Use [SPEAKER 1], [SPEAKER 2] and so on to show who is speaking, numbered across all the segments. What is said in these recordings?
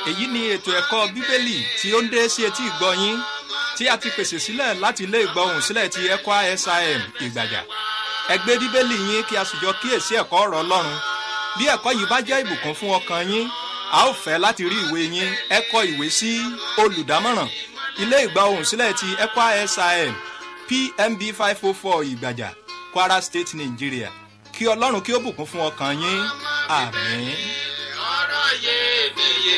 [SPEAKER 1] èyí ni ètò ẹ̀kọ́ bíbélì tí ó ń dé sí etí ìgbọ́ yín tí a ti pèsè sílẹ̀ láti ilé ìgbọ́hùn sílẹ̀ ti ECWA SIM ìgbàjà ẹ gbé bíbélì yín kí a sì jọ kíyèsí ẹ̀kọ́ ọ̀rọ̀ ọlọ́run bí ẹ̀kọ́ yìí bá jẹ́ ìbùkún fún ọkàn yín a ó fẹ́ láti rí ìwé yín ẹ kọ ìwé sí olùdámọ̀ràn ilé ìgbọ́hùn sílẹ̀ ti ECWA SIM PMB five oh four ìgbàjà Kwara State Nigeria kí ọlọ́run kí ó bùkún fún ọkàn yín àmín.
[SPEAKER 2] ọ̀rọ̀ iyebíye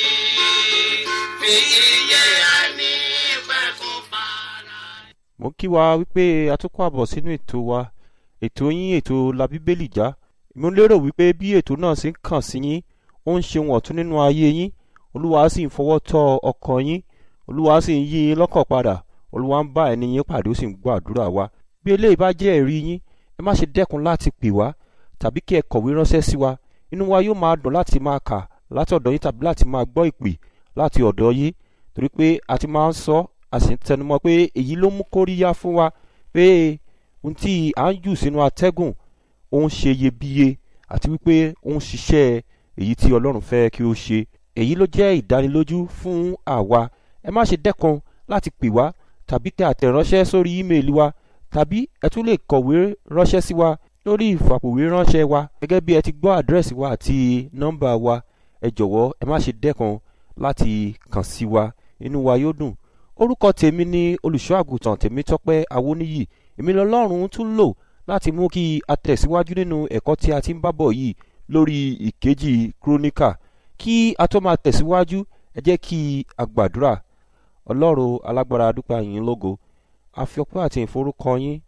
[SPEAKER 2] yìí fi iye ẹni pẹ̀kun fara.
[SPEAKER 3] mo kí wa wípé a tún kó àbọ̀ sínú ètò wa ètò yín ètò la bíbélì já mo lérò wípé bí ètò náà sì ń kàn sí yín ó ń ṣe ohun ọ̀tún nínú ayé yín olúwa sì ń fọwọ́ tọ́ ọkàn yín olúwa sì ń yí yín lọ́kàn padà olúwa ń bá ẹni yín pàdé ó sì ń gbọ́ àdúrà wa bí eléyìí bá jẹ́ ẹ̀rí yín ẹ má ṣe dẹ́kun láti pè wá tàbí kí ẹ kọ̀wé ránṣẹ́ sí wa inú wa yóò máa dùn láti máa kà láti ọ̀dọ̀ yín tàbí láti máa gbọ́ ìpè láti ọ̀dọ̀ yín torí pé a ti máa ń sọ a sì ń tẹnumọ́ pé èyí ló mú kóríyá fún wa pé ohun tí à ń jù sínú atẹ́gùn ó ń ṣe iyebíye àti wípé ó ń ṣiṣẹ́ èyí tí ọlọ́run fẹ́ kí ó ṣe èyí ló jẹ́ ìdánilójú fún àwa ẹ má ṣe dẹ́kun láti pè wá tàbí tẹ àtẹ̀ránṣẹ́ sórí ímeèlì wa tàbí ẹ tún lè kọ̀wé ránṣẹ́ sí wa lórí ìfàpòwé ránṣẹ́ wa gẹ́gẹ́ bí ẹ ti gbọ́ àdírẹ́sì wa àti nọ́mbà wa ẹ jọ̀wọ́ ẹ má ṣe dẹ́kun láti kàn sí wa inú wa yóò dùn orúkọ tèmi ni olùṣọ́ àgùntàn Tèmítọ́pẹ́ Awóníyì èmi lọ́lọ́run tún lò láti mú kí a tẹ̀síwájú nínú ẹ̀kọ́ tí a ti ń bá bọ̀ yìí lórí ìkejì kúrónìkà kí a tó máa tẹ̀síwájú ẹ jẹ́ kí a gbàdúrà ọlọ́run alágbára dúpẹ́ yín lógo a fi ọpẹ́ àti ìforúkọ yín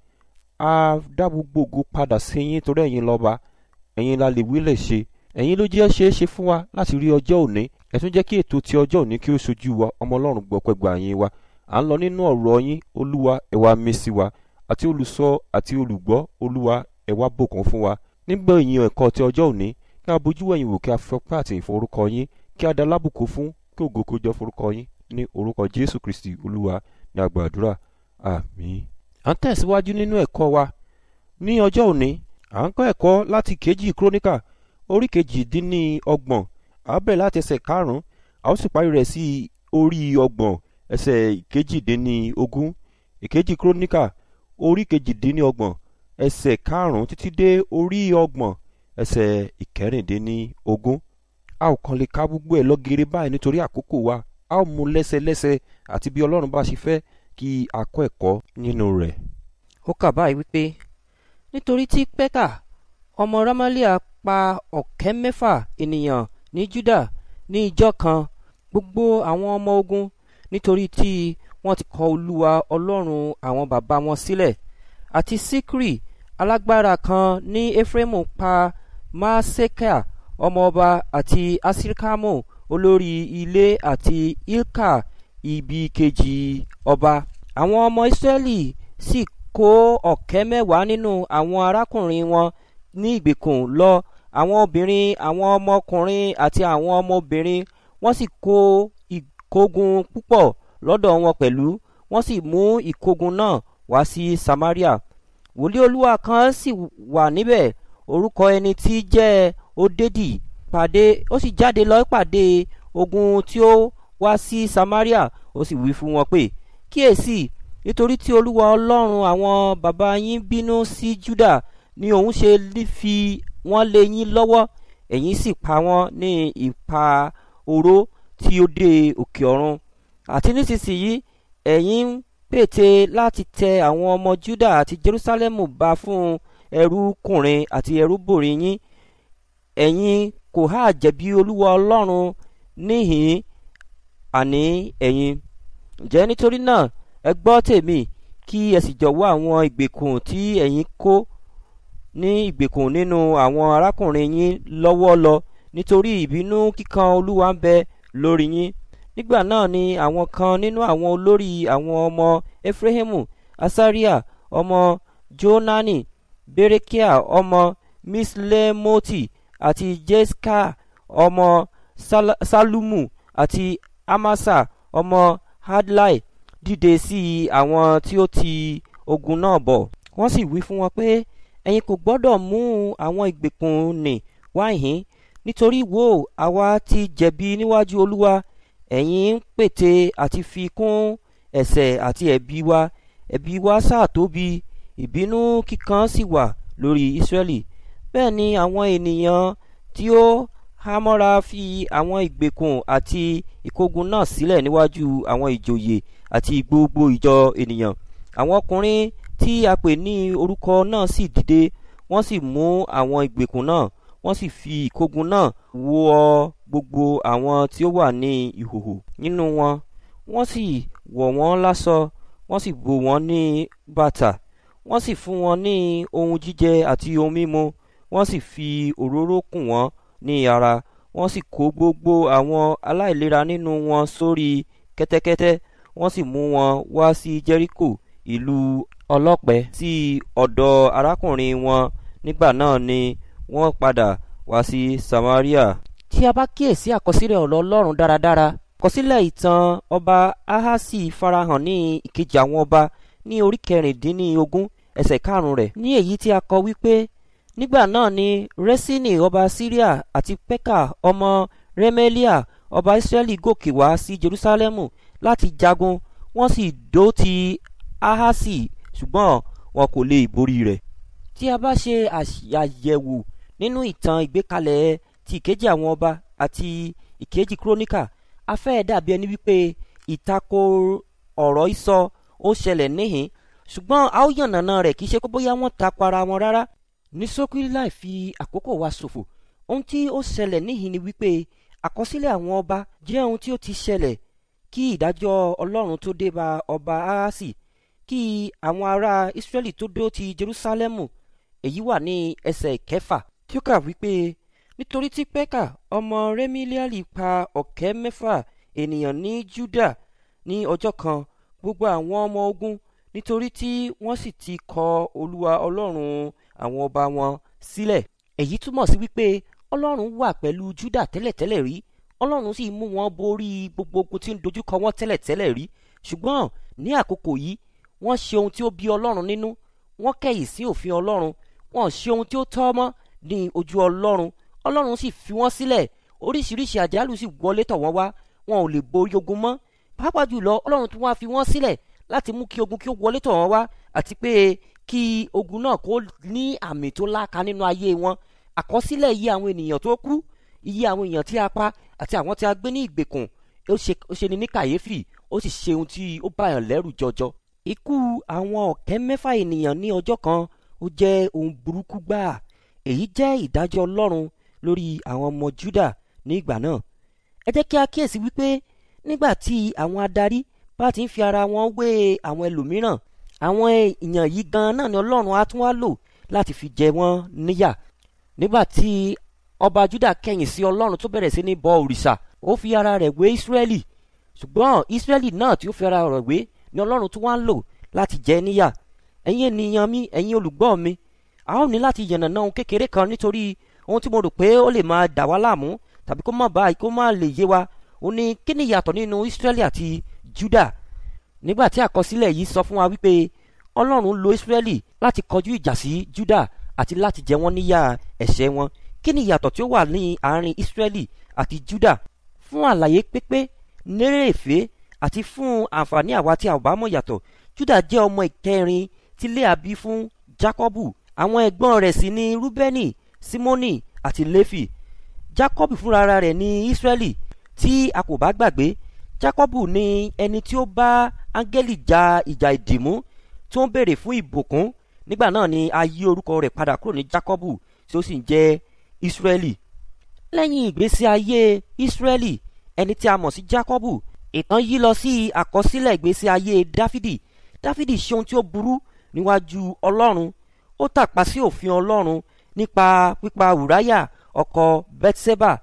[SPEAKER 3] a dá gbogbo ògo padà sí yín torí ẹ̀yin lọ́ba ẹ̀yin la lè wí lè ṣe ẹ̀yin ló jẹ́ ṣeé ṣe fún wa láti rí ọjọ́ òní ẹ tún jẹ́ kí ètò ti ọjọ́ òní kí ó ṣojú wa ọmọ ọlọ́run gbọ́pẹ́ gbà yín wa à ń lọ nínú ọ̀rọ̀ yín olúwa ẹ wá mí sí wa àti olùsọ àti olùgbọ́ olúwa ẹ wá bùkún fún wa nígbà ìyìn ẹ̀kọ́ ti ọjọ́ òní kí a bójú wẹ̀yìn wò kí a fi ọpẹ́ àti ìforúkọ yín kí a dá lábùkún fún kí ògo kó jọ forúkọ yín ní orúkọ jésù kristi olúwa ní àgbàdúrà àmín. à ń tẹ̀síwájú nínú ẹ̀kọ́ wa ní ọjọ́ òní à ń kọ́ ẹ̀kọ́ láti kejì kúrónìkà orí kejì dín ní ọgbọ̀n à bẹ̀rẹ̀ láti ẹsẹ̀ karùn-ún a ó sì parí rẹ̀ sí orí ọgbọ̀n ẹsẹ̀ kejì dín ní ogún ìkejì kúrónìkà orí kejì dín ní ọgbọ̀n ẹsẹ̀ karùn-ún títí dé orí ọgbọ̀n ẹsẹ̀ ìkẹrìndínní ogún a ò kàn lè ka gbogbo ẹ̀ lọ́gẹ̀rẹ̀ báyìí nítorí àkókò wa a ó mú lẹ́sẹlẹ́sẹ àti bí ọlọ́run bá ṣe fẹ́ kí a kọ́ ẹ̀kọ́ nínú rẹ̀.
[SPEAKER 4] ó kà báyìí wípé nítorí tí pẹ́kà ọmọ ramalia pa ọ̀kẹ́ mẹ́fà ènìyàn ní juda ní ìjọ kan gbogbo àwọn ọmọ ogun nítorí tí wọ́n ti kọ̀ olúwa ọlọ́run àwọn bàbá wọn sílẹ̀ àti sikri alágbára kan ní efraimu pa maaseka ọmọọba àti asirikamu olórí ilé àti ilka ibi kejì ọba àwọn ọmọ israẹli sì kó ọ̀kẹ́ mẹ́wàá nínú àwọn arákùnrin wọn ní ìgbèkùn lọ àwọn obìnrin àwọn ọmọkùnrin àti àwọn ọmọbìnrin wọ́n sì kó ìkógun púpọ̀ lọ́dọ̀ wọn pẹ̀lú wọ́n sì mú ìkógun náà wá sí samaria wòlíì olúwa kan sì wà níbẹ̀ orúkọ ẹni tí jẹ́ odedi pàdé ó sì jáde lọ pàdé ogun tí ó wá sí samaria ó sì wí fún wọn pé kíyèsí nítorí tí olúwa ọlọ́run àwọn bàbá yín bínú sí juda ni òun ṣe fi wọ́n lé yín lọ́wọ́ ẹ̀yin sì pa wọ́n ní ipa oró tí ó dé òkè ọ̀run àti nísinsìnyí ẹ̀yin ń pète láti tẹ àwọn ọmọ juda àti jerusalemu ba fún ẹrúkùnrin àti ẹrúbìnrin yín ẹ̀yin kò há jẹ̀bi olúwa ọlọ́run níhìn àní ẹ̀yin ǹjẹ́ nítorí náà ẹ gbọ́ tèmi kí ẹ sì jọ̀wọ́ àwọn ìgbèkùn tí ẹ̀yin kó ní ìgbèkùn nínú àwọn arákùnrin yín lọ́wọ́ lọ nítorí ìbínú kíkan olúwa ń bẹ lórí yín nígbà náà ni àwọn kan nínú àwọn olórí àwọn ọmọ efraimu asaria ọmọ jonani berekia ọmọ mislemoti àti jeska ọmọ salumu àti amasa ọmọ hadlai dìde sí àwọn tí ó ti ogun náà bọ̀ wọ́n sì wí fún wọn pé ẹ̀yin kò gbọ́dọ̀ mú àwọn ìgbèkùn nì wáyìn nítorí wo àwa ti jẹ̀bi níwájú olúwa ẹ̀yin ń pète àti fi kún ẹ̀ṣẹ̀ àti ẹ̀bi wa ẹ̀bi wa sáà tóbi ìbínú kíkan sì wà lórí Ísírẹ́lì bẹ́ẹ̀ ni àwọn ènìyàn tí ó hámọ́ra fi àwọn ìgbèkùn àti ìkógun náà sílẹ̀ níwájú àwọn ìjòyè àti gbogbo ìjọ ènìyàn àwọn ọkùnrin tí a pè ní orúkọ náà sì dìde wọ́n sì mú àwọn ìgbèkùn náà wọ́n sì fi ìkógun náà wọ gbogbo àwọn tí ó wà ní ìhòhò nínú wọn wọ́n sì wọ̀ wọ́n láṣọ wọ́n sì bò wọ́n ní bàtà wọ́n sì fún wọn ní ohun jíjẹ àti ohun mímu wọ́n sì fi òróró kùn wọ́n ní ara wọ́n sì kó gbogbo àwọn aláìlera nínú wọn sórí kẹ́tẹ́kẹ́tẹ́ wọ́n sì mú wọn wá sí Jẹ́ríkò ìlú ọlọ́pẹ sí ọ̀dọ̀ arákùnrin wọn nígbà náà ni wọ́n padà wá sí Samaria. tí a bá kíyèsí àkọsílẹ̀ ọ̀rọ̀ Ọlọ́run dáradára àkọsílẹ̀ ìtàn ọba Ahasi farahàn ní ìkejì àwọn ọba ní orí kẹrìndínlógún ẹsẹ̀ karùn-ún rẹ̀ ní èyí tí a kọ wípé nígbà náà ni Resini ọba Syria àti Peka ọmọ Remelia ọba Israẹli gòkè wá sí Jerusalemu láti jagun wọ́n sì dó ti Ahasi ṣùgbọ́n wọn kò lè borí rẹ̀. tí a bá ṣe àyẹ̀wò nínú ìtàn ìgbékalẹ̀ ti ìkejì àwọn ọba àti ìkejì kúrónìkà a fẹ́ dàbí ẹni wípé ìtakò ọ̀rọ̀ ìsọ ó ṣẹlẹ̀ níhìn ṣùgbọ́n a ó yànnàná rẹ̀ kì í ṣe pé bóyá wọ́n takò ara wọn rárá ní ṣókí láì fi àkókò wa ṣòfò ohun tí ó ṣẹlẹ̀ níhìn ni wípé àkọsílẹ̀ àwọn ọba jẹ́ ohun tí ó ti ṣẹlẹ̀ kí ìdájọ́ ọlọ́run tó dé bá ọba ahasi kí àwọn ará israẹli tó dó ti jerusalemu èyí wà ní ẹsẹ̀ kẹfà tí ó kà wípé nítorí tí pẹ́kà ọmọ rẹ́mílíàlì pa ọ̀kẹ́ mẹ́fà ènìyàn ní juda ní ọjọ́ kan gbogbo àwọn ọmọ ogun nítorí tí wọ́n sì ti kọ olúwa ọlọ́run àwọn ọba wọn sílẹ̀ èyí túmọ̀ sí wípé ọlọ́run wà pẹ̀lú juda tẹ́lẹ̀tẹ́lẹ̀ rí ọlọ́run sì mú wọn borí gbogbo ogun tí ń dojúkọ wọn tẹ́lẹ̀tẹ́lẹ̀ rí ṣùgbọ́n ní àkókò yìí wọ́n ṣe ohun tí ó bí ọlọ́run nínú wọ́n kẹ̀yìn sí òfin ọlọ́run wọ́n ṣe ohun tí ó tọ́ mọ́ ní ojú ọlọ́run ọlọ́run sì fi wọ́n sílẹ̀ oríṣiríṣi àjálù sì wọlé tọ̀ wọ́n wá wọn ò lè borí ogun mọ́ pàápàá jùlọ ọlọ́run tún wá fi wọ́n sílẹ̀ láti mú kí ogun kí ó wọlé tọ̀ wọ́n wá àti pé kí ogun náà kó ní àmì tó láka nínú ayé wọn àkọsílẹ̀ iye àwọn ènìyàn tó kú iye àwọn èèyàn tí a pa àti àwọn tí a gbé ní ìgbèkùn ó ṣe ni ní kàyéfì ó sì ṣe ohun tí ó báyàn lẹ́rù jọjọ ikú àwọn ọ̀kẹ́ mẹ́fà ènìyàn ní ọjọ́ kan ó jẹ́ ohun burúkú gbáà èyí jẹ́ ìdájọ́ ọlọ́run lórí àwọn ọmọ Júdà ní ìgbà náà ẹ jẹ́ kí a kíyèsí wípé nígbà tí àwọn adarí bá ti ń fi ara wọn wé àwọn ẹlòmíràn àwọn èèyàn yìí gan náà ni ọlọ́run á tún wá lò láti fi jẹ wọ́n níyà nígbà tí ọba Júdà kẹ̀yìn sí ọlọ́run tó bẹ̀rẹ̀ sí ní bọ òrìṣà ó fi ara rẹ̀ wé Ísírẹ́lì ṣùgbọ́n Ísírẹ́lì náà tí ó fi ara rẹ̀ wé ni ọlọ́run tún wá ń lò láti jẹ níyà ẹ̀yin ènìyàn mi ẹ̀yin olùgbọ́ mi a ó ní láti yànnàná ohun kékeré kan nítorí ohun tí mo rò pé ó lè máa dà wá láàmú tàbí kó má bá kó má lè yé wa ó ní kí ni ìyàtọ̀ nínú Ísírẹ́lì àti Júdà nígbà tí àkọsílẹ̀ yìí sọ fún wa wípé ọlọ́run lo Ísírẹ́lì láti kọjú ìjà sí Júdà àti láti jẹ wọ́n níyà ẹ̀ṣẹ̀ wọn kí ni ìyàtọ̀ tí ó wà ní àárín Ísírẹ́lì àti Júdà fún àlàyé pépé nérèfé àti fún àǹfààní àwa tí a ò bá mọ̀ yàtọ̀ Júdà jẹ́ ọmọ ìkẹrin tí Léà bí fún Jákọ́bù àwọn ẹ̀gbọ́n rẹ̀ sì ni Rúbẹ́nì Símónì àti Léfì Jákọ́bù fúnra rẹ̀ ní Ísírẹ́lì tí a kò bá gbàgbé Jákọ́bù ni ẹni tí ó bá áńgẹ́lì ja ìjà ìdìmú tí ó ń béèrè fún ìbùkún nígbà náà ni a yí orúkọ rẹ̀ padà kúrò ní Jákọ́bù tí ó sì ń jẹ́ Ísírẹ́lì lẹ́yìn ìgbésí ayé Ísírẹ́lì ẹni tí a mọ̀ sí Jákọ́bù ìtàn yí lọ sí àkọsílẹ̀ ìgbésí ayé Dáfídì Dáfídì ṣe ohun tí ó burú níwájú Ọlọ́run ó tàpá sí òfin Ọlọ́run nípa pípa Ùráyà ọkọ Bẹ́tísẹ́bà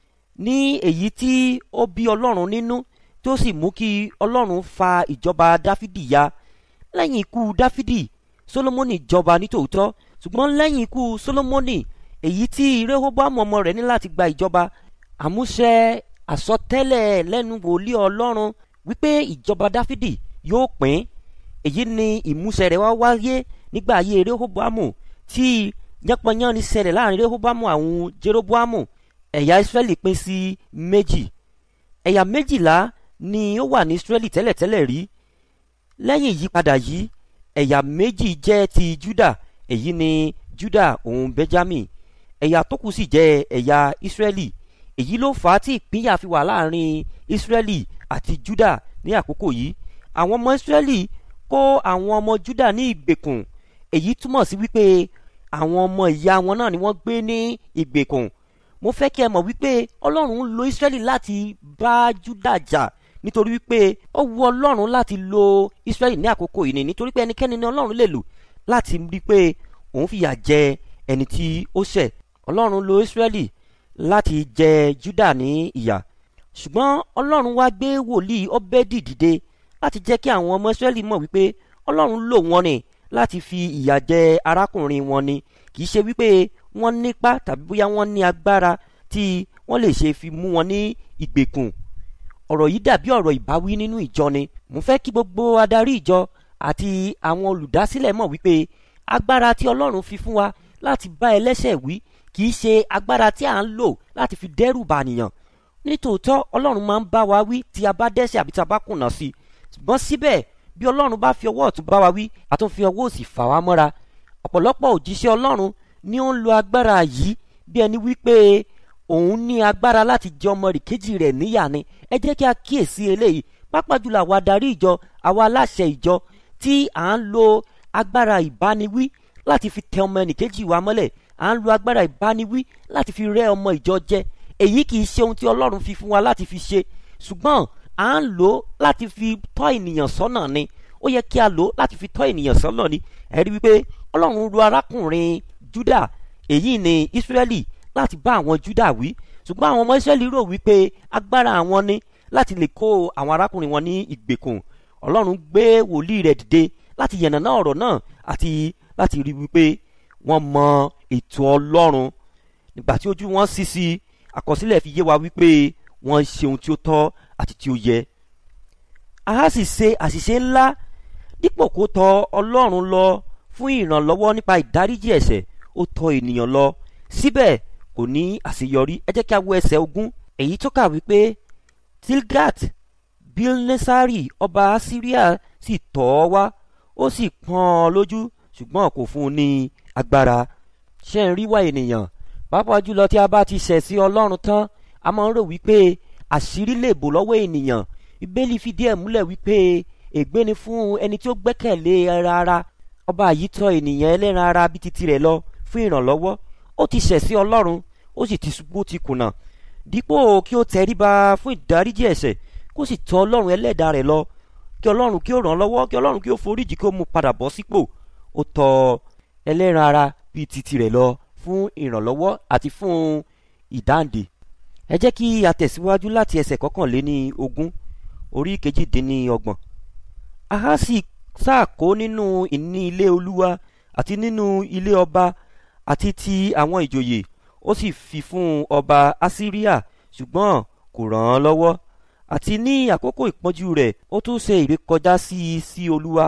[SPEAKER 4] ní èyí tí ó bí Ọlọ́run nínú tí ó sì mú kí Ọlọ́run fa ìjọba Dáfídì ya lẹ́yìn ikú Dáfídì Sólómọ́nì jọba nítòótọ́ ṣùgbọ́n lẹ́yìn ikú Sólómọ́nì èyí tí Rehoboam ọmọ rẹ̀ ní láti gba ìjọba àmúṣẹ àsọtẹ́lẹ̀ lẹ́nu wòlíì Ọlọ́run wípé ìjọba Dáfídì yóò pín èyí ni ìmúṣẹ rẹ̀ wá wáyé nígbà ayé Rehoboamu tí yánpọnyánni ṣẹlẹ̀ láàrin Rehoboamu àwọn Jeroboamu ẹ̀yà israẹli pín sí méjì ẹ̀yà méjìlá ni ó wà ní israẹli tẹ́lẹ̀tẹ́lẹ̀ rí lẹ́yìn ìyípadà yìí ẹ̀yà méjì jẹ́ ti juda èyí ni juda òun benjamin ẹ̀yà tó kù sì jẹ́ ẹ̀yà israẹli èyí ló fà á tí ìpínyà fi wà láàrin israẹli àti juda ní àkókò yìí àwọn ọmọ israẹli kó àwọn ọmọ juda ní ìgbèkùn èyí túmọ̀ sí wípé àwọn ọmọ ìyá wọn náà ni wọ́n gbé ní ìgbèkùn mo fẹ́ kí ẹ mọ̀ wípé ọlọ́run ń lo israẹli láti bá juda jà nítorí wípé ó wu ọlọ́run láti lo israẹli ní àkókò yìí ni nítorí pé ẹnikẹ́ni ni ọlọ́run lè lò láti rí i pé òun fìyà jẹ ẹni tí ó ṣẹ̀ ọlọ́run lo israẹli láti jẹ juda ní ìyà ṣùgbọ́n ọlọ́run wá gbé wòlíì ọbẹ̀dì dìde láti jẹ́ kí àwọn ọmọ israẹli mọ̀ wípé ọlọ́run lò wọ́n ni láti fi ìyà jẹ arákùnrin wọn ni kì í ṣe wípé wọ́n nípa tàbí bóyá wọ́n ní agbára tí wọ́n lè ṣe fi mú wọn ní ìgbèkùn ọ̀rọ̀ yìí dàbí ọ̀rọ̀ ìbáwí nínú ìjọ ni mo fẹ́ kí gbogbo adarí ìjọ àti àwọn olùdásílẹ̀ mọ̀ wípé agbára tí ọlọ́run fi fún wa láti bá ẹlẹ́ṣẹ̀ wí kì í ṣe agbára tí à ń lò láti fi dẹ́rù bànìyàn nítòótọ́ ọlọ́run máa ń bá wa wí tí a bá dẹ́ṣẹ̀ àbí tí a bá kùnà sí i ṣùgbọ́n síbẹ̀ bí ọlọ́run bá fi ọwọ́ ọ̀tún bá wa wí a tún fi ọwọ́ òsì fà wá mọ́ra ọ̀pọ̀lọpọ̀ òjíṣẹ́ ọlọ́run ni ó ń lo agbára yìí bí ẹni wípé òun ní agbára láti jẹ ọmọ rìkejì rẹ̀ níyà ni ẹ jẹ́ kí a kíyèsí eléyìí pápá jùlọ àwa adarí ìjọ àwa aláṣẹ ìjọ tí à ń lo agbára ìbániwí láti fi tẹ ọmọ ẹnìkejì wa mọ́lẹ̀ à ń lo agbára ìbániwí láti fi rẹ́ ọmọ ìjọ jẹ èyí kì í ṣe ohun tí ọlọ́run fi fún wa láti fi ṣe ṣùgbọ́n à ń lò ó láti fi tọ́ ènìyàn sọ́nà ni ó yẹ kí a lò ó láti fi tọ́ ènìyàn sọ́nà ni ẹ rí wípé ọlọ́run ru arákùnrin juda èyí ni israẹli láti bá àwọn juda wí ṣùgbọ́n àwọn ọmọ israẹli rò wípé agbára àwọn ni láti lè kó àwọn arákùnrin wọn ní ìgbèkùn ọlọ́run gbé wòlíì rẹ̀ dìde láti yànnàná ọ̀rọ̀ náà àti láti rí wípé wọ́n mọ ètò ọlọ́run nígbà tí ojú wọn ṣí sí àkọsílẹ̀ fi yé wa wípé wọ́n ṣe ohun tí ó tọ́ àti tí ó yẹ a sì ṣe àṣìṣe ńlá dípò kó tọ ọlọ́run lọ fún ìrànlọ́wọ́ nípa ìdáríjì ẹ̀ṣẹ̀ ó tọ ènìyàn lọ síbẹ̀ kò ní àṣeyọrí ẹ jẹ́ kí a wo ẹsẹ̀ ogún èyí tó kà wípé tilgat bilnesari ọba asiria sì tọ̀ ọ́ wá ó sì pọ́n ọ lójú ṣùgbọ́n kò fún un ní agbára ṣé ń rí wá ènìyàn pàápàá jùlọ tí a bá ti ṣẹ̀ sí ọlọ́run tán a máa ń rò wípé àṣírí lè bò lọ́wọ́ ènìyàn ìbéèlì fìdí ẹ̀ múlẹ̀ wípé ègbé ni fún ẹni tí ó gbẹ́kẹ̀lé ẹran ara ọba yìí tọ̀ ènìyàn ẹlẹ́ran ara bíi titi rẹ̀ lọ fún ìrànlọ́wọ́ ó ti ṣẹ̀ sí ọlọ́run ó sì ti ṣubú ti kùnà dípò kí ó tẹríba fún ìdáríjì ẹ̀ṣẹ̀ kó sì tọ̀ ọlọ́run ẹlẹ́dàá rẹ̀ lọ kí ọlọ́run kí ó ràn án lọ́wọ́ kí ọlọ́run kí ó foríjì kí ó mú padà bọ́ sípò ó tọ̀ ẹlẹ́ran ara bíi titi rẹ̀ lọ fún ìrànlọ́wọ́ àti fún ìdáǹdè ẹ jẹ́ kí a tẹ̀síwájú láti ẹsẹ̀ kọkànléní ogún orí kejìdínlọ́gbọ̀n ahasi sáàkó nínú ìní ilé olúwa àti nínú ilé ọba àti ti àwọn ìjòyè ó sì fi fún ọba asiria ṣùgbọ́n kò ràn án lọ́wọ́ àti ní àkókò ìpọ́njú rẹ̀ ó tún ṣe ìrékọjá sí i sí olúwa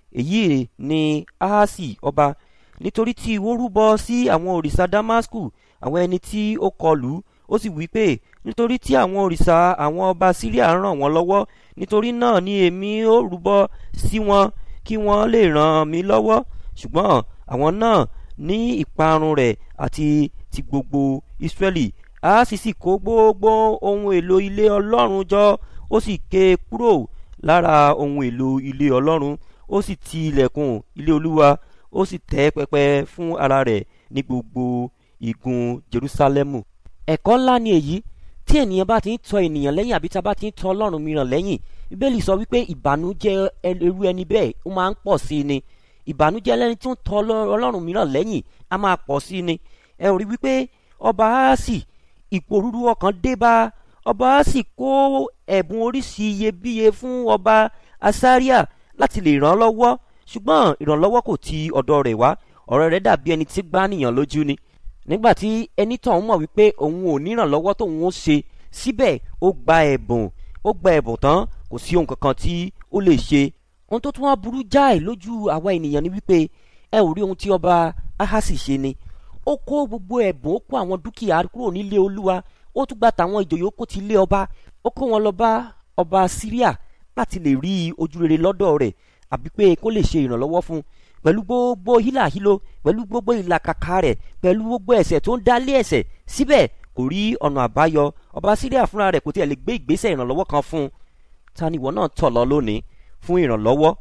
[SPEAKER 4] èyí ni ahasi ọba nítorí tí ó rúbọ sí àwọn òrìṣà damasku àwọn ẹni tí ó kọlù ó sì wí pé nítorí tí àwọn òrìṣà àwọn ọba síríà ràn wọ́n lọ́wọ́ nítorí náà ni èmi ó rúbọ sí wọn kí wọ́n lè ràn mí lọ́wọ́ ṣùgbọ́n àwọn náà ní ìparun rẹ̀ àti ti gbogbo ìsírẹ́lì a sì sì kó gbogbo ohun èlò ilé ọlọ́run jọ ó sì ké kúrò lára ohun èlò ilé ọlọ́run ó sì ti ilẹ̀kùn ilé olúwa ó sì tẹ́ pẹpẹ fún ara rẹ̀ ní gbogbo igun jerusalemu ẹ̀kọ́ ńlá ni èyí tí ènìyàn bá ti ń tọ ènìyàn lẹ́yìn àbí tá a bá ti ń tọ ọlọ́run mìíràn lẹ́yìn bíbélì sọ wípé ìbànújẹ́ irú ẹni bẹ́ẹ̀ ó máa ń pọ̀ sí i ni ìbànújẹ́ lẹ́ni tí ó ń tọ ọlọ́run mìíràn lẹ́yìn á máa pọ̀ sí i ni ẹ rí wípé ọba aásì ìpòrúurú ọkàn dé bá ọba aásì kó ẹ̀bùn oríṣi iyebíye fún ọba asáríà láti lè ràn án lọ́wọ́ ṣùgbọ́n ìrànlọ́wọ́ kò ti ọ̀dọ̀ rẹ̀ wá ọ̀rọ̀ rẹ̀ dàbí ẹni tí gbá nìyàn lójú ni nígbàtí ẹni tó ń mọ̀ wípé òun ò nírànlọ́wọ́ tóun ó ṣe síbẹ̀ ó gba ẹ̀bùn ó gba ẹ̀bùn tán kò sí ohun kankan tí ó lè ṣe ohun tó tún wá burú jáì lójú àwa ènìyàn ni wípé ẹ ò rí ohun tí ọba ahasi ṣe ni ó kó gbogbo ẹ̀bùn ó kó àwọn dúkìá kúrò nílé olúwa ó tún gba tàwọn ìjòyè ó kó ti lé ọba ó kó wọn lọ bá ọba syria láti lè rí ojú rere lọ́dọ̀ rẹ̀ àbí pé kó lè ṣe ìrànlọ́wọ́ fún un pẹ̀lú gbogbo hílàhílo pẹ̀lú gbogbo ìlàkàkà rẹ̀ pẹ̀lú gbogbo ẹ̀ṣẹ̀ tó ń dálé ẹ̀ṣẹ̀ síbẹ̀ kò rí ọ̀nà àbáyọ ọba syria fúnra rẹ̀ kò tiẹ̀ lè gbé ìgbésẹ̀ ìrànlọ́wọ́ kan fún un ta ni ìwọ náà tọ̀ lọ lónìí fún ìrànlọ́wọ́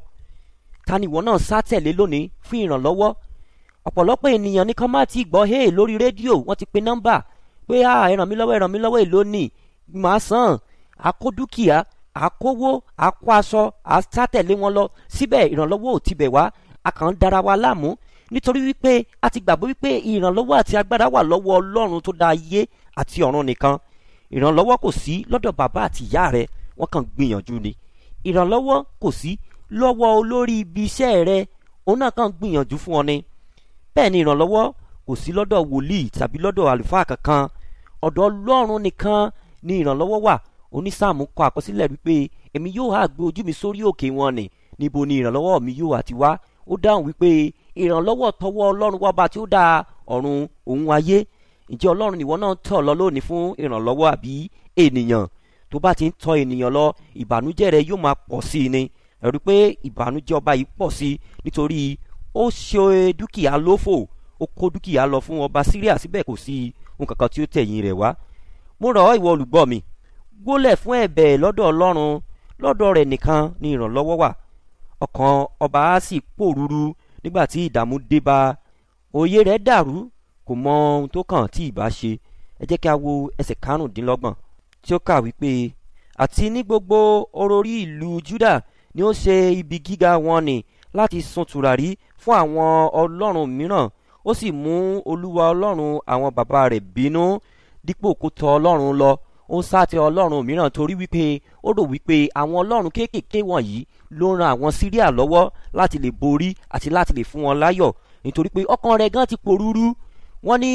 [SPEAKER 4] ta ni ìwọ náà sá tẹ̀lé lónìí fún ìrànlọ́wọ́ ọ̀pọ̀lọpọ̀ ènìyàn ní kan má ti gbọ́ hey lórí rédíò wọ́n ti pe nọ́mbà pé ah ẹ ràn mí lọ́wọ́ ẹ ràn mí lọ́wọ́ èló ni màá san àkó dúkìá àkówó àkó aṣọ àsátẹ̀lé wọn lọ síbẹ̀ ìrànlọ́wọ́ ò tibẹ̀ wá a kàn ń dara wa láàmú nítorí wípé a ti gbàgbọ́ wípé ìrànlọ́wọ́ àti agbára wà lọ́wọ́ ọlọ́run tó dá ayé àti ọ̀run nìkan ìrànlọ́wọ́ kò sí lọ́dọ̀ bàbá àti ìyá rẹ wọ́n kàn gbìyànjú ni ìrànlọ́wọ́ kò sí lọ́wọ́ olórí ibi iṣẹ́ rẹ òun náà kàn gbìyànjú fún ọ ni bẹ́ẹ̀ ni ìrànlọ́wọ́ kò sí lọ́dọ̀ wòlíì tàbí lọ́dọ̀ àlùfáà kankan ọ̀dọ̀ ọlọ́run nìkan ni ìrànlọ́wọ́ wà onísáàmù kọ àkọsílẹ̀ wípé èmi yóò hà gbé ojú mi sórí òkè wọn ni níbo ni ìrànlọ́wọ́ mi yóò àti wá ó dáhùn wípé ìrànlọ́wọ́ tọwọ́ ọlọ́run wá bá tí ó dá ọ̀run òun ayé ǹjẹ́ ọlọ́run nìwọ náà tọ̀ lọ lónìí fún ìrànlọ́wọ́ àbí ènìyàn tó bá ti ń tọ ènìyàn lọ ìbànújẹ́ rẹ yóò máa pọ̀ sí i ni ẹ̀rù pé ìbànújẹ́ ọba yìí pọ̀ sí i nítorí ó ṣe dúkìá lófò ó kó dúkìá lọ fún ọba síríà síbẹ̀ kò sí ohun kankan tí ó tẹ̀yìn rẹ̀ wá mo rọ̀ ọ́ ìwọ olùgbọ́ mi gbólẹ̀ fún ẹ̀bẹ̀ lọ́dọ̀ ọlọ́run lọ́dọ̀ rẹ̀ nìkan ni ìrànlọ́wọ́ wà ọkàn ọba á sì pòrúurú nígbà tí ìdààmú dé bá òye rẹ̀ dàrú kò mọ ohun tó kàn tí ìbá ṣe ẹ jẹ́ kí a wo ẹsẹ̀ karùndínlọ́gbọ̀n tí ó kà wípé àti ní gbogbo orórí ìlú juda ni ó ṣe ibi gíga wọn ni láti sun tùràrí fún àwọn ọlọ́run mìíràn ó sì mú olúwa ọlọ́run àwọn bàbá rẹ̀ bínú dípò kó tọ ọlọ́run lọ ó ń sáté ọlọ́run mìíràn torí wípé ó rò wípé àwọn ọlọ́run kéékèèké wọ̀nyí ló ń ran àwọn síríà lọ́wọ́ láti lè borí àti láti lè fún wọn láyọ̀ nítorí pé ọkàn rẹ̀ gan ti porúurú wọ́n ní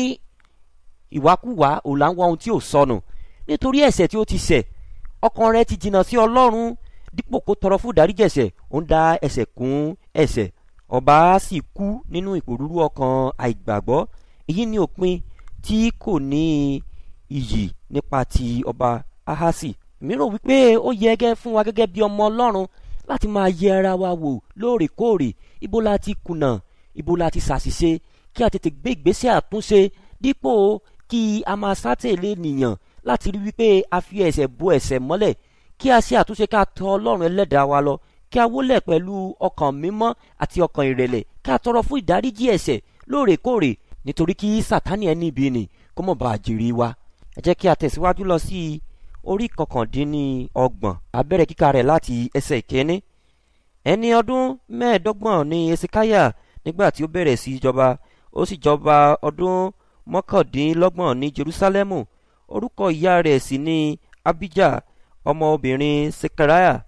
[SPEAKER 4] ìwákùwà ò là ń wá ohun tí ò sọnù nítorí ẹ̀ṣẹ̀ tí ó ti ṣẹ̀ ọkàn rẹ̀ ti jìnnà sí ọlọ́run dípò kó tọrọ fún ìdáríjẹ̀ṣẹ̀ ó ń dá ẹ̀ṣẹ̀ kún ẹ̀ṣẹ̀ ọba sì kú nínú ìpòrúurú ọkàn àìgbàgbọ́ èyí ni òpin tí kò ní iyì nípa ti ọba ahasi mìíràn wípé ó yẹ gẹ́ fún wa gẹ́gẹ́ bí ọmọ ọlọ́run láti máa yẹ ara wa wò lóòrèkóòrè ibo la ti kùnà ibo la ti ṣàṣìṣe kí a tètè gbé ìgbésẹ̀ àtúnṣe dípò kí a máa sátẹ̀lé nìyàn láti rí wípé a fi ẹ̀ṣẹ̀ bo ẹ̀ṣẹ̀ mọ́lẹ̀ kí a ṣe àtúnṣe ká tọ ọlọ́run ẹlẹ́dàá wa lọ kí a wólẹ̀ pẹ̀lú ọkàn mímọ́ àti ọkàn ìrẹ̀lẹ̀ kí a tọrọ fún ìdáríjì ẹ̀ṣẹ̀ lóòrèkóòrè nítorí kí sátánì ẹni ibi nì kó mọ̀ bá a jèrè wa ẹ jẹ́ kí a tẹ̀síwájú lọ sí orí kọkàndínní ọgbọ̀n abẹ́rẹ́ kíka rẹ̀ láti ẹsẹ̀ ìkíní ẹni ọdún mẹ́ẹ̀ẹ́dọ́gbọ̀n ní esikaya nígbà tí ó bẹ̀rẹ̀ sí jọba ó sì jọba ọdún mọ́kàndínlọ́gbọ̀n ní jerusalemu orúkọ ìyá rẹ̀ sì ní abijah ọmọbìnrin sekariah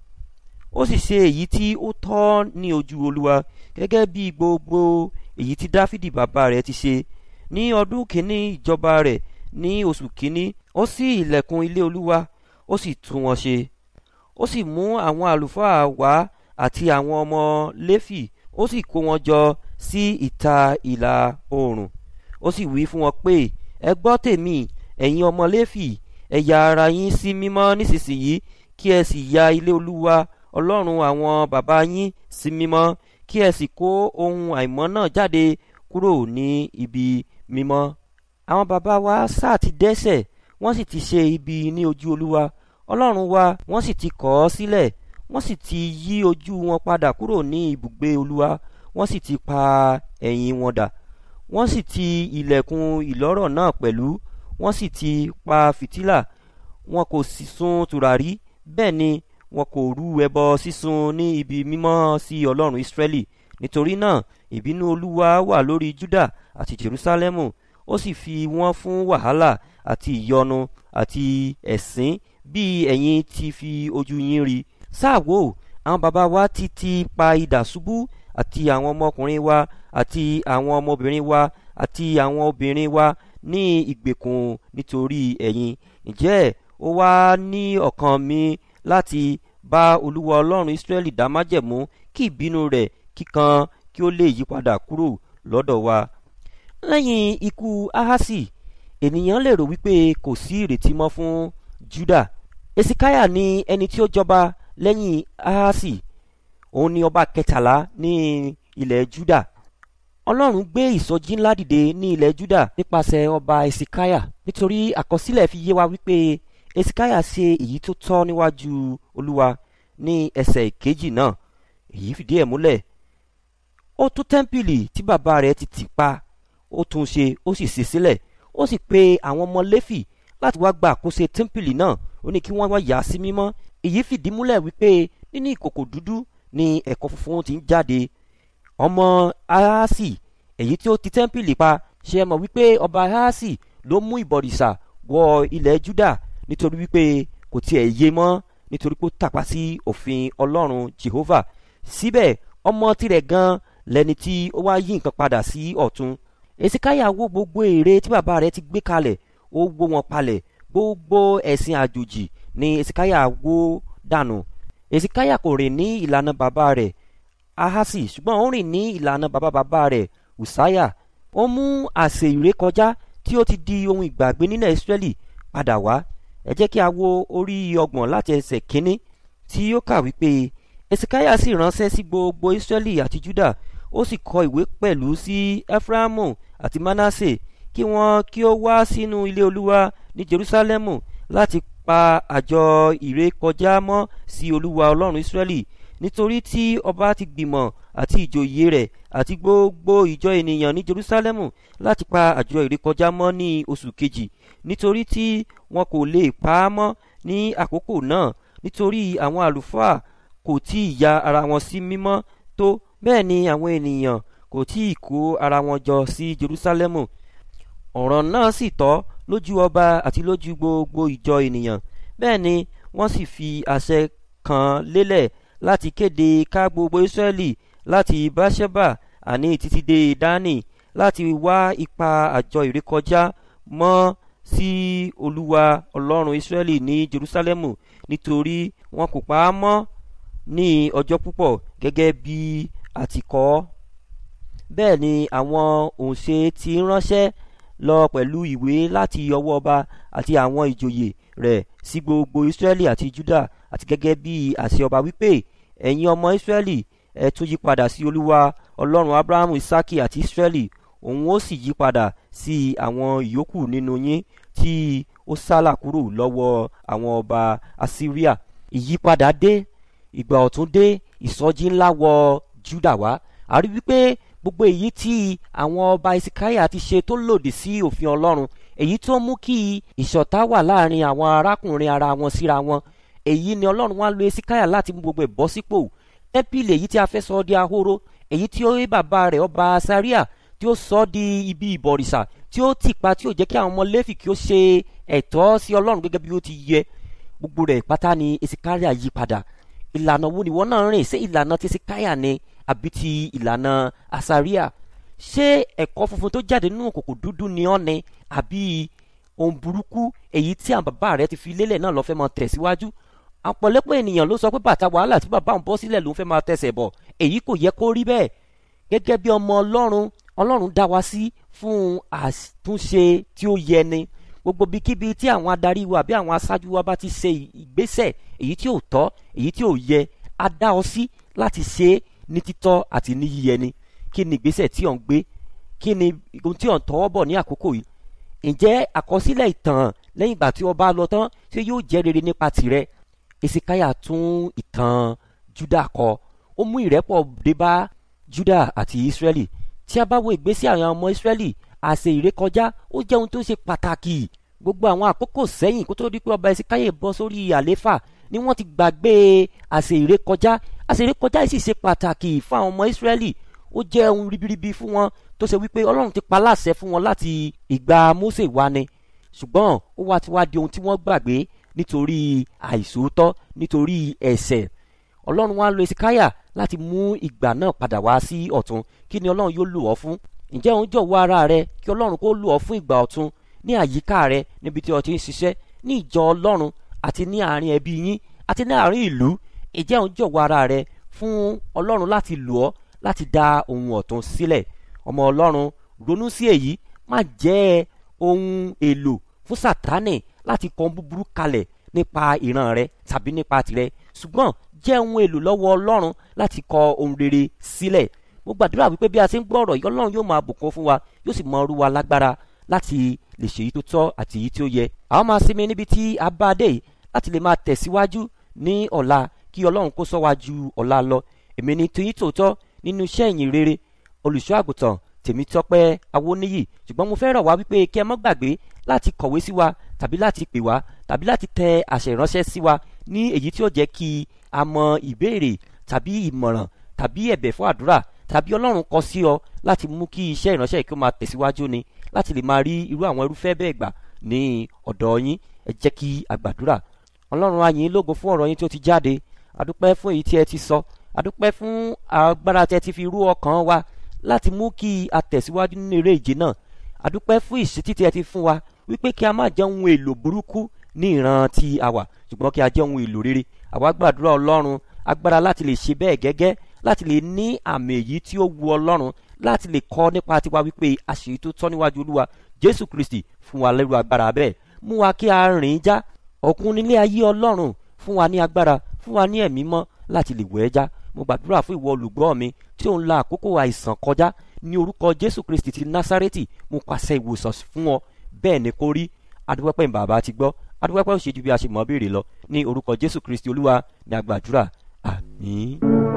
[SPEAKER 4] ó sì ṣe èyí tí ó tọ́ ní ojú olúwa gẹ́gẹ́ bí gbogbo èyí tí dáfídì bàbá rẹ̀ ti ṣe ní ọdún kìíní ìjọba rẹ̀ ní oṣù kìíní ó ṣí ilẹ̀kùn ilé olúwa ó sì tún wọn ṣe ó sì mú àwọn àlùfáà wá àti àwọn ọmọ léfì ó sì kó wọn jọ sí ìta ìlà oòrùn ó sì wí fún wọn pé ẹ gbọ́ tèmi ẹ̀yin ọmọ léfì ẹ ya ara yín sí mímọ́ nísinsìnyí kí ẹ sì ya ilé olúwa ọlọ́run àwọn bàbá yín sí mímọ́ kí ẹ sì kó ohun àìmọ́ náà jáde kúrò ní ibi mímọ́ àwọn bàbá wa sáà ti dẹ́sẹ̀ wọ́n sì ti ṣe ibi ní ojú olúwa ọlọ́run wa wọ́n sì ti kọ̀ ọ́ sílẹ̀ wọ́n sì ti yí ojú wọn padà kúrò ní ibùgbé olúwa wọ́n sì ti pa ẹ̀yìn wọn dà wọ́n sì ti ilẹ̀kùn ìlọ́rọ̀ náà pẹ̀lú wọ́n sì ti pa fìtílà wọn kò sì sun tùràrí bẹ́ẹ̀ ni wọn kò rú ẹbọ sísun ní ibi mímọ́ sí ọlọ́run ìsírẹ́lì nítorí náà ìbínú olúwa wà lórí juda àti jerusalemu ó sì fi wọ́n fún wàhálà àti ìyọnu àti ẹ̀sín bí ẹ̀yin ti fi ojú yín rí sáàwó àwọn bàbá wa ti ti pa idà ṣubú àti àwọn ọmọkùnrin wa àti àwọn ọmọbìnrin wa àti àwọn obìnrin wa ní ìgbèkùn nítorí ẹ̀yin ǹjẹ́ ó wá ní ọkàn mi láti bá olúwa ọlọ́run israẹli dá májẹ̀mú kí ìbínú rẹ̀ kíkan kí ó lè yí padà kúrò lọ́dọ̀ wa lẹ́yìn ikú ahasi ènìyàn lè rò wípé kò sí ìrètí mọ́ fún juda esikaya ni ẹni tí ó jọba lẹ́yìn ahasi òun ni ọba kẹtàlá ní ilẹ̀ juda ọlọ́run gbé ìsọjí ńlá dìde ní ilẹ̀ juda nípasẹ̀ ọba esikaya nítorí àkọsílẹ̀ fi yé wa wípé esikaya ṣe èyí tó tọ́ níwájú olúwa ní ẹsẹ̀ ìkejì náà èyí fìdí ẹ̀ múlẹ̀ ó tún tẹ́ḿpìlì tí bàbá rẹ̀ ti tì pa ó tún ṣe ó sì ṣe sílẹ̀ ó sì pe àwọn ọmọ lẹ́fì láti wá gba àkóso tẹ́ḿpìlì náà ó ní kí wọ́n wá yà á sí mímọ́ èyí fìdí múlẹ̀ wípé nínú ìkòkò dúdú ni ẹ̀kọ́ funfun ti ń jáde ọmọ ahasi èyí tí ó ti tẹ́ḿpìlì pa ṣe é mọ̀ wípé ọba ahasi ló mú ìbọ̀rìṣà wọ ilẹ̀ juda nítorí wípé kò tiẹ̀ yé mọ́ nítorí pé ó tàpá sí òfin ọlọ́run jehovah síbẹ̀ ọmọ tirẹ̀ gan lẹni tí ó wá yí nǹkan padà sí ọ̀tún esikaya wó gbogbo ère tí bàbá rẹ̀ ti gbé kalẹ̀ ó wó wọn palẹ̀ gbogbo ẹ̀sìn àjòjì ni esikaya wó dànù esikaya kò rìn ní ìlànà bàbá rẹ̀ ahasi ṣùgbọ́n ó rìn ní ìlànà bàbá bàbá rẹ̀ usaya ó mú àsè ìrékọjá tí ó ti di ohun ìgbàgbé nílẹ̀ israẹli padà wá ẹ jẹ́ kí a wo orí ọgbọ̀n láti ẹsẹ̀ kínní tí ó kà wípé esikaya sì ránṣẹ́ sí gbogbo israẹli àti juda ó sì kọ ìwé pẹ̀lú sí efraimu àti manasse kí wọ́n kí ó wá sínú ilé olúwa ní jerusalemu láti pa àjọ ìrékọjá mọ́ sí olúwa ọlọ́run israẹli nítorí tí ọba ti gbìmọ̀ àti ìjòyè rẹ̀ àti gbogbo ìjọ ènìyàn ní jerusalemu láti pa àjọ ìrékọjá mọ́ ní oṣù kejì nítorí tí wọn kò lè pa á mọ́ ní àkókò náà nítorí àwọn àlùfáà kò tí ì ya ara wọn sí mímọ́ tó bẹ́ẹ̀ ni àwọn ènìyàn kò tí ì kó ara wọn jọ sí jerusalemu ọ̀rọ̀ náà sì tọ́ lójú ọba àti lójú gbogbo ìjọ ènìyàn bẹ́ẹ̀ ni wọ́n sì fi àṣẹ kan lélẹ̀ láti kéde ká gbogbo israẹli láti báṣẹ́bà àní títí dé dání láti wá ipa àjọ ìrékọjá mọ́ sí olúwa ọlọ́run israẹli ní jerusalemu nítorí wọn kò pa á mọ́ ní ọjọ́ púpọ̀ gẹ́gẹ́ bí a ti kọ́ ọ́ bẹ́ẹ̀ ni àwọn òǹṣe ti ránṣẹ́ lọ pẹ̀lú ìwé láti ọwọ́ ọba àti àwọn ìjòyè rẹ̀ sí gbogbo israẹli àti juda àti gẹ́gẹ́ bí àṣẹ ọba wípé ẹ̀yin ọmọ israẹli ẹ tún yí padà sí olúwa ọlọ́run abrahamu isaki àti israẹli òun ó sì yí padà sí àwọn ìyókù nínú yín tí ó sálà kúrò lọ́wọ́ àwọn ọba assyria ìyípadà dé ìgbà ọ̀tún dé ìsọjí ńlá wọ juda wá a rí wípé gbogbo èyí tí àwọn ọba ìsìkáyà ti ṣe tó lòdì sí òfin ọlọ́run èyí tó mú kí ìṣọ̀tá wà láàrin àwọn arákùnrin ara wọn síra wọn èyí ni ọlọ́run wá lo ìsìkáyà láti mú gbogbo ẹ̀ bọ́ sípò tẹ́pìlì èyí tí a fẹ́ sọ di ahoro èyí tí ó rí bàbá rẹ̀ ọba saria tí ó sọ di ibi ìbọ̀rìṣà tí ó tìpa tí ó jẹ́ kí àwọn ọmọ lẹ́fì kí ó ṣe ẹ̀tọ́ sí ọlọ́run gẹ́gẹ́ bí ó ti yẹ gbogbo rẹ̀ pátá ni ìsìkáyà yí padà ìlànà wo ni wọ́n náà rìn ṣé ìlànà ti ìsìkáyà ni àbí ti ìlànà asaria ṣé ẹ̀kọ́ funfun tó jáde nínú kòkò dúdú ni ọ́ ni àbí ohun burúkú èyí tí àwọn bàbá rẹ ti fi lélẹ̀ náà lọ́ fẹ́ máa tẹ̀síwájú ọ̀pọ̀lọpọ̀ ènìyàn ló sọ pé bàtà wàhálà tí bàbá òun bọ́ sílẹ̀ ló ń fẹ́ máa tẹ̀sẹ̀ bọ̀ èyí kò yẹ kó rí bẹ́ẹ̀ gẹ́gẹ́ bí ọmọ ọlọ́run ọlọ́run dá wa sí fún àtúnṣe tí ó yẹ ni gbogbo bíkíbi tí àwọn adarí wa àbí àwọn aṣáájú wa bá ti ṣe ìgbésẹ̀ èyí tí ò tọ́ èyí tí ò yẹ á dá ọ sí láti ṣe é ní títọ́ àti ní yíyẹ ni kí ni ìgbésẹ̀ tí ò ń gbé kí ni ohun tí ò ń tọwọ́ bọ̀ ní àkókò yìí ǹjẹ́ àkọsílẹ̀ ìtàn lẹ́yìn ìgbà tí ọba lọ tán ṣé yóò jẹ́ rere nípa tirẹ̀ esikaya tún ìtàn juda kọ ó mú ìrẹ́pọ̀ dé bá juda àti israeli tí a bá wo ìgbésí àwọn ọmọ israeli àṣẹ ìrékọjá ó jẹ́ ohun tó ṣe pàtàkì gbogbo àwọn àkókò sẹ́yìn kó tó di pé ọba esikaya bọ́ sórí àléfà ni wọ́n ti gbàgbé àṣẹ ìrékọjá àṣẹ ìrékọjá yìí sì ṣe pàtàkì fún àwọn ọmọ israeli ó jẹ́ ohun ribiribi fún wọn tó ṣe wípé ọlọ́run ti pa láṣẹ fún wọn láti ìgbà mose wá ni ṣùgbọ́n ó wá ti wá di ohun tí wọ́n gbàgbé nítorí àìsòótọ́ nítorí ẹ̀ṣẹ̀ ọlọ́run wá lo esikaya láti mú ìgbà náà padà wá sí ọ̀tún kí ni ọlọ́run yóò lò ọ́ fún ǹjẹ́ òun jọ̀wọ́ ara rẹ kí ọlọ́run kó lò ọ́ fún ìgbà ọ̀tún ní àyíká rẹ níbi tí o ti ń ṣiṣẹ́ ní ìjọ ọlọ́run àti ní àárín ẹbí yín àti ní àárín ìlú ǹjẹ́ òun jọ̀wọ́ ara rẹ fún ọlọ́run láti lò ọ́ láti dá ohun ọ̀tún sílẹ̀ ọmọ ọlọ́run ronú sí èyí má jẹ́ ohun èlò fún sátánì láti kọ búburú kalẹ̀ nípa ìran rẹ tàbí nípa tirẹ̀ ṣùgbọ́n jẹ́ ohun èlò lọ́wọ́ ọlọ́run láti kọ ohun rere sílẹ̀ mo gbàdúrà wípé bí a ti ń gbọ́ ọ̀rọ̀ yìí ọlọ́run yóò máa bùkún fún wa yóò sì mọ ọrú wa lágbára láti lè ṣèyí tó tọ́ àti èyí tí ó yẹ àwọn máa sinmi níbi tí a bá dé yìí láti lè máa tẹ̀síwájú ní ọ̀la kí ọlọ́run kó sọ wá ju ọ̀la lọ èmi ni tòyí tòótọ́ nínú iṣẹ́ ìyìn rere olùṣọ́ àgùntàn tèmítọ́pẹ́ awóníyì ṣùgbọ́n mo fẹ́ rọ̀ wá wípé kí ẹ má gbàgbé láti kọ̀wé sí wa tàbí láti pè wá tàbí láti tẹ àṣẹ ìránṣẹ́ sí wa ní èyí tí ó jẹ́ kí a mọ ìbéèrè tàbí ìmọ̀ràn tàbí ẹ̀bẹ̀ fún àdúrà tàbí ọlọ́run kọ sí ọ láti mú kí iṣẹ́ ìránṣẹ́ yìí kí ó máa tẹ̀síwájú ni láti lè máa rí irú àwọn irúfẹ́ bẹ́ẹ̀ gbà ní ọ̀dọ̀ yín ẹ jẹ́ kí a gbàdúrà ọlọ́run á yìn lógo fún ọ̀rọ̀ yín tí ó ti jáde adúpẹ́ fún èyí tí ẹ ti sọ adúpẹ́ fún agbára tí ẹ ti fi rú ọkàn wa láti mú kí a tẹ̀síwájú nínú eré ìje náà adúpẹ́ fún ìṣítí tí ẹ ti fún wa wípé kí a má jẹ́ ohun èlò burúkú ní ìran tí a wà ṣùgbọ́n kí a jẹ́ ohun èlò rere àwa gbàdúrà ọlọ́run agbára láti lè ṣe bẹ́ẹ̀ gẹ́gẹ́ láti lè ní àmì èyí tí ó wu ọlọ́run láti lè kọ́ nípa tiwa wípé àṣírí tó tọ́ níwájú olúwa jésù kristi fún wa lẹ́rù agbára bẹ́ẹ̀ mú wa kí a rìn já ọ̀kun nílé ayé ọlọ́run fún wa ní agbára fún wa ní ẹ̀mí mọ́ láti lè wẹ̀ ẹ́ já mo gbàdúrà fún ìwọ olùgbọ́ mi tí ó ń la àkókò àìsàn kọjá ní orúkọ jésù kristi ti násárẹ́tì mo pàṣẹ ìwòsàn fún ọ bẹ́ẹ̀ ni kó rí adúpẹ́pẹ́ bàbá ti gbọ́ adúpẹ́pẹ́ òṣèjú bí a ṣe mọ̀ béèrè lọ ní orúkọ jésù kristi olúwa ní agbàdúrà àmín.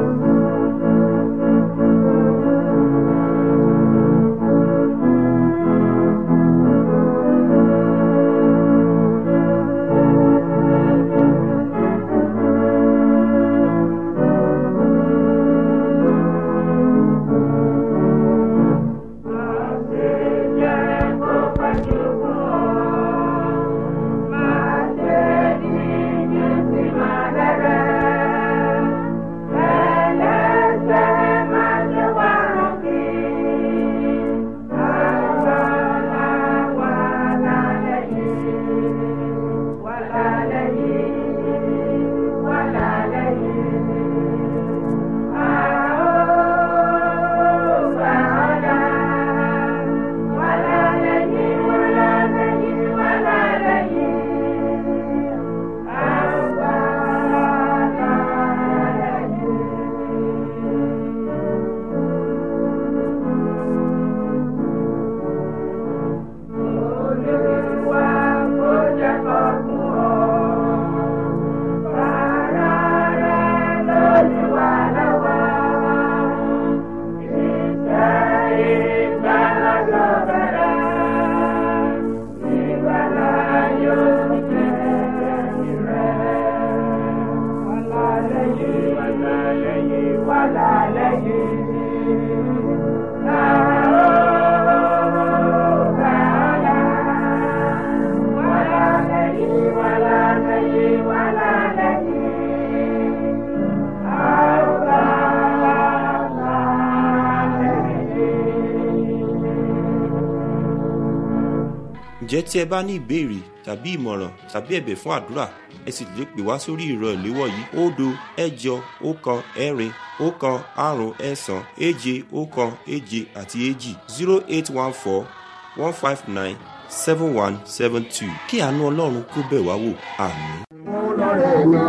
[SPEAKER 3] ǹjẹ́ tí ẹ bá ní ìbéèrè tàbí ìmọ̀ràn tàbí ẹ̀bẹ̀ fún àdúrà ẹ sì lè pè wá sórí ìrọ̀ ìléwọ́ yìí òdo ẹ̀jọ ọ̀kan ẹ̀rin ọ̀kan àrún ẹ̀sán èje ọ̀kan èje àti èjì zero eight one four one five nine seven one seven two kí àánú ọlọ́run kó bẹ̀ wá wò àmín.
[SPEAKER 5] ọlọ́rẹ̀ náà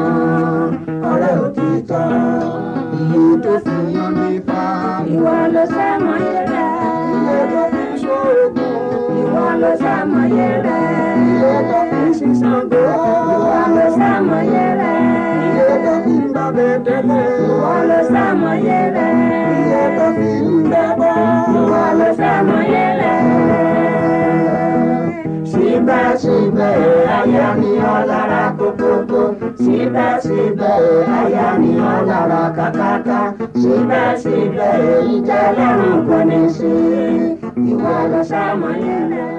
[SPEAKER 5] ọ̀rẹ́ òtítọ́ iye tó fi yan nípa
[SPEAKER 6] Ìwọ ló sàmọ̀yé rẹ̀.
[SPEAKER 5] iye tó fi ṣoògùn
[SPEAKER 6] Ìwọ ló sàmọ̀yé rẹ̀.
[SPEAKER 5] iye tó fi ṣiṣàgbó
[SPEAKER 6] Ìwọ ló sàmọ̀yé rẹ̀.
[SPEAKER 5] iye tó fi ń bàbẹ̀ tẹ́lẹ̀
[SPEAKER 6] Ìwọ ló sàmọ̀yé rẹ̀.
[SPEAKER 5] iye tó fi ń bẹ́bọ̀
[SPEAKER 6] Ìwọ ló sàmọ̀yé rẹ̀.
[SPEAKER 5] síbẹ̀síbẹ̀ aya ni ọ́ lára kókókó síbẹ̀síbẹ̀ aya ni ọ́ lára kàkàkà síbẹ̀síbẹ̀ ìjẹ́ lọ́rùn kò ní sí ìwọ ló sàmọ̀yé rẹ̀.